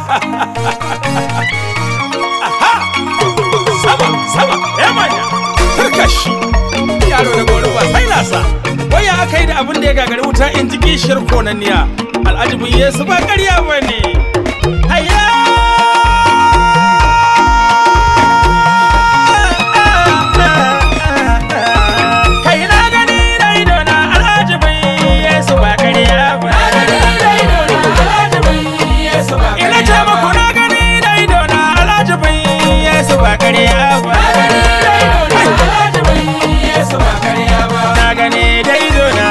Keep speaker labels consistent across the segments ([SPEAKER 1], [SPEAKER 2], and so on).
[SPEAKER 1] sama sama ya manya turkashi yaro da goro ba sai lasa waya aka yi da abin da ya gagari wuta in ji kishiyar konanniya al'ajibin yesu ba ƙarya ba ne hayya kai na gani da idona al'ajibin yesu ba ƙarya ba ina ce muku na gani da idona al'ajibin yesu ba ƙarya ba na gani da idona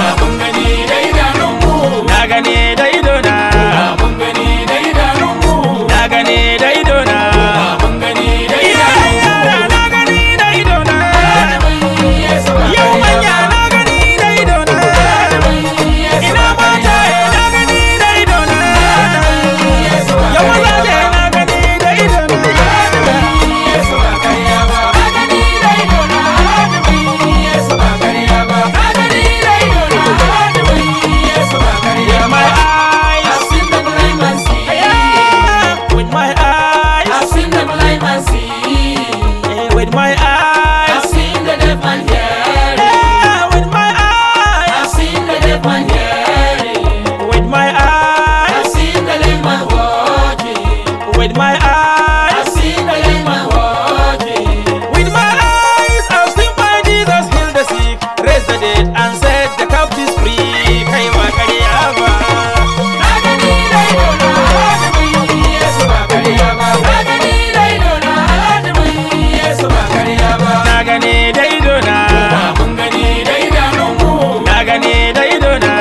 [SPEAKER 1] na gani da idona na gani da idona iya yara na gani da idona yau manya na gani da idona ina mata na gani da idona yau mazaje na gani da idona with my eyes yeah, with my eyes yeah, with my eyes yeah, with my eyes with my eyes with my eyes With my eyes, I've seen my Jesus heal the sick, raise the dead, and set the captives free. Kai ba ƙarya ba. Na gane da idona, na gane da idona,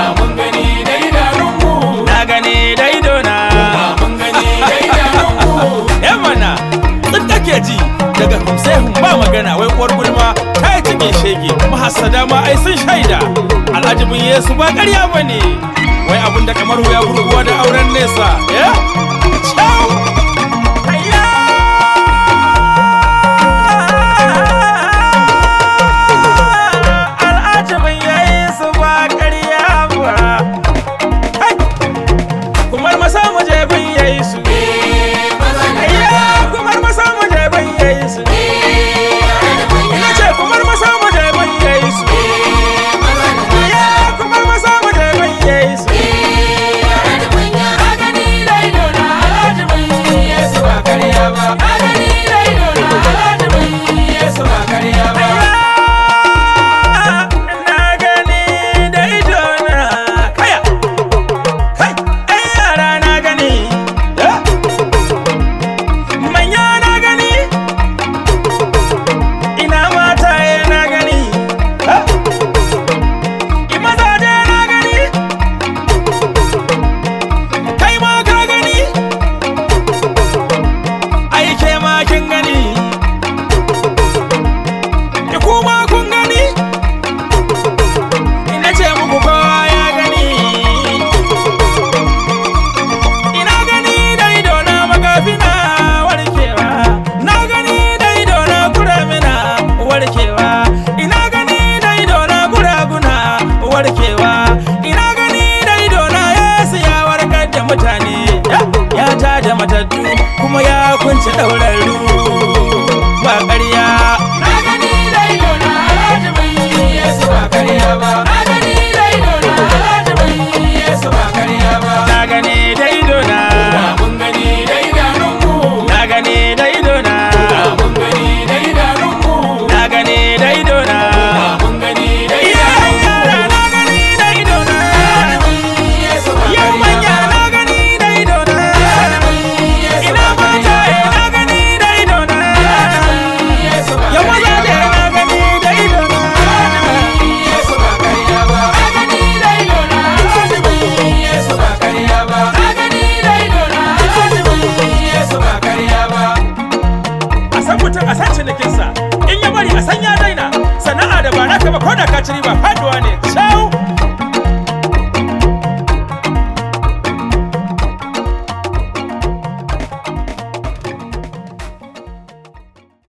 [SPEAKER 1] na gane da idona. Yan mana, duk kake ji daga humsehun ba magana wai uwar gulma ta yi cikin shege mahassada ma ai sun shaida al'ajibin yesu ba ƙarya ba ne wai abin da kamar wuya gurguwa da auren nesa ya ciao Hayya! al'ajibin yesu ba ƙarya ba Hai! kumar masa mu je bin yesu Ayya, kumar masa mu je bin yesu ina ce kumar masa mu je bin yesu Ayya, kumar masa mu je bin yesu na gani da idona kaya kai ai yara na gani eh? manya na gani ina mata na gani eh? imazaje na gani kai ma ka gani ai ke ma kin gani ki kuma kun gani ina ce muku kowa ya gani ina gani da idona magafina warkewa na gani da idona kuramina warkewa ina gani da idona guraguna warkewa ina gani da idona yesu ya warkar da mutane ya- ya tada matattu kuma ya kunce ɗaurarru ba ƙarya na gani da idona na gani da idona na gani da idona iya yara na gani da idona yau manya na gani da idona ina mata na gani da idona yau mazaje na gani da idona a san mutum a san cinikinsa in ya bari a san ya daina sana'a da ba naka ba ko da ka ci riba fa